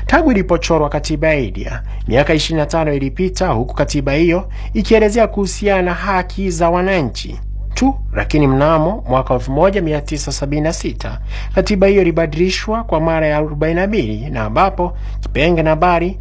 Tangu ilipochorwa katiba ya India miaka 25 ilipita, huku katiba hiyo ikielezea kuhusiana na haki za wananchi tu, lakini mnamo mwaka 1976 katiba hiyo ilibadilishwa kwa mara ya 42 na ambapo kipenge nambari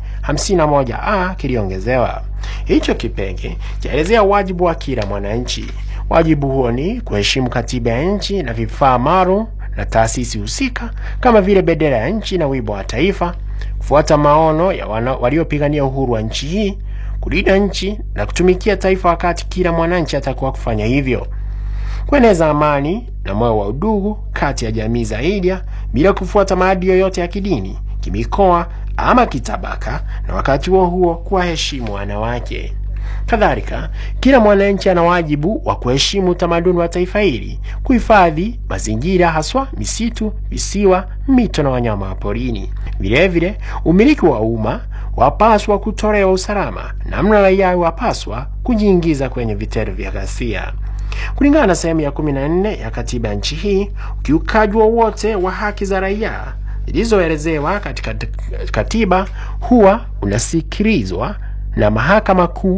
51a kiliongezewa. Hicho kipenge chaelezea wajibu wa kila mwananchi. Wajibu huo ni kuheshimu katiba ya nchi na vifaa maalum na taasisi husika kama vile bendera ya nchi na wimbo wa taifa, kufuata maono ya waliopigania uhuru wa nchi hii, kulinda nchi na kutumikia taifa wakati kila mwananchi atakuwa kufanya hivyo, kueneza amani na moyo wa udugu kati ya jamii za India bila kufuata maadili yoyote ya kidini, kimikoa ama kitabaka, na wakati huo huo kuwaheshimu wanawake. Kadhalika, kila mwananchi ana wajibu wa kuheshimu utamaduni wa taifa hili, kuhifadhi mazingira, haswa misitu, visiwa, mito na wanyama wa porini. Vilevile, umiliki wa umma wapaswa kutolewa usalama, namna raia wapaswa kujiingiza kwenye vitendo vya ghasia. Kulingana na sehemu ya 14 ya katiba ya nchi hii, ukiukaji wowote wa haki za raia zilizoelezewa katika katiba huwa unasikilizwa na mahakama kuu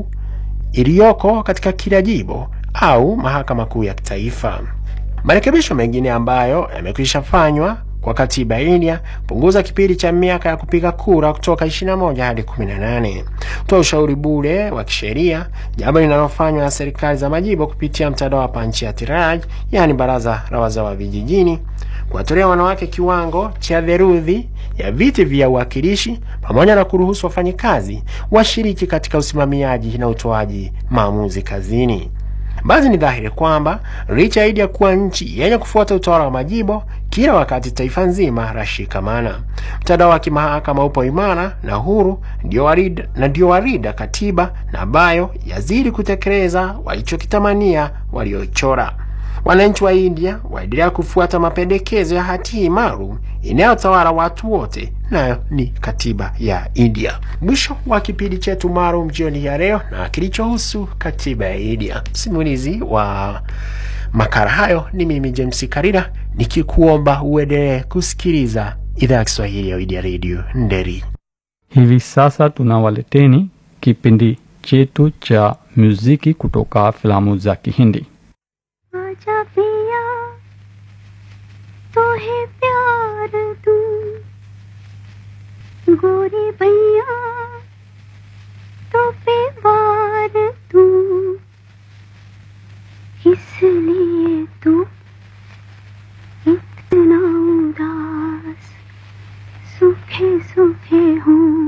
iliyoko katika kila jimbo au mahakama kuu ya kitaifa. Marekebisho mengine ambayo yamekwisha fanywa kwa katiba ya India punguza kipindi cha miaka ya kupiga kura kutoka 21 hadi 18, kutoa ushauri bure wa kisheria, jambo linalofanywa na serikali za majimbo kupitia mtandao wa Panchayati Raj, yaani baraza la wazee wa vijijini, kuwatolea wanawake kiwango cha theluthi ya viti vya uwakilishi, pamoja na kuruhusu wafanyikazi washiriki katika usimamiaji na utoaji maamuzi kazini. Basi ni dhahiri kwamba licha ya India kuwa nchi yenye kufuata utawala wa majimbo, kila wakati taifa nzima lashikamana. Mtandao wa kimahakama upo imara na huru, ndio warida, na ndio warida katiba na ambayo yazidi kutekeleza walichokitamania waliochora. Wananchi wa India waendelea kufuata mapendekezo ya hati hii maalum inayotawala watu wote, nayo ni katiba ya India. Mwisho wa kipindi chetu maalum jioni ya leo na kilichohusu katiba ya India. Msimulizi wa makala hayo ni mimi James Karira, nikikuomba uendelee kusikiliza idhaa ya Kiswahili ya India Radio Nderi. Hivi sasa tunawaleteni kipindi chetu cha muziki kutoka filamu za Kihindi. आजा पिया तो है प्यार तू गोरी भैया तो पे वार तू इसलिए तू इतना उदास सूखे सूखे हूँ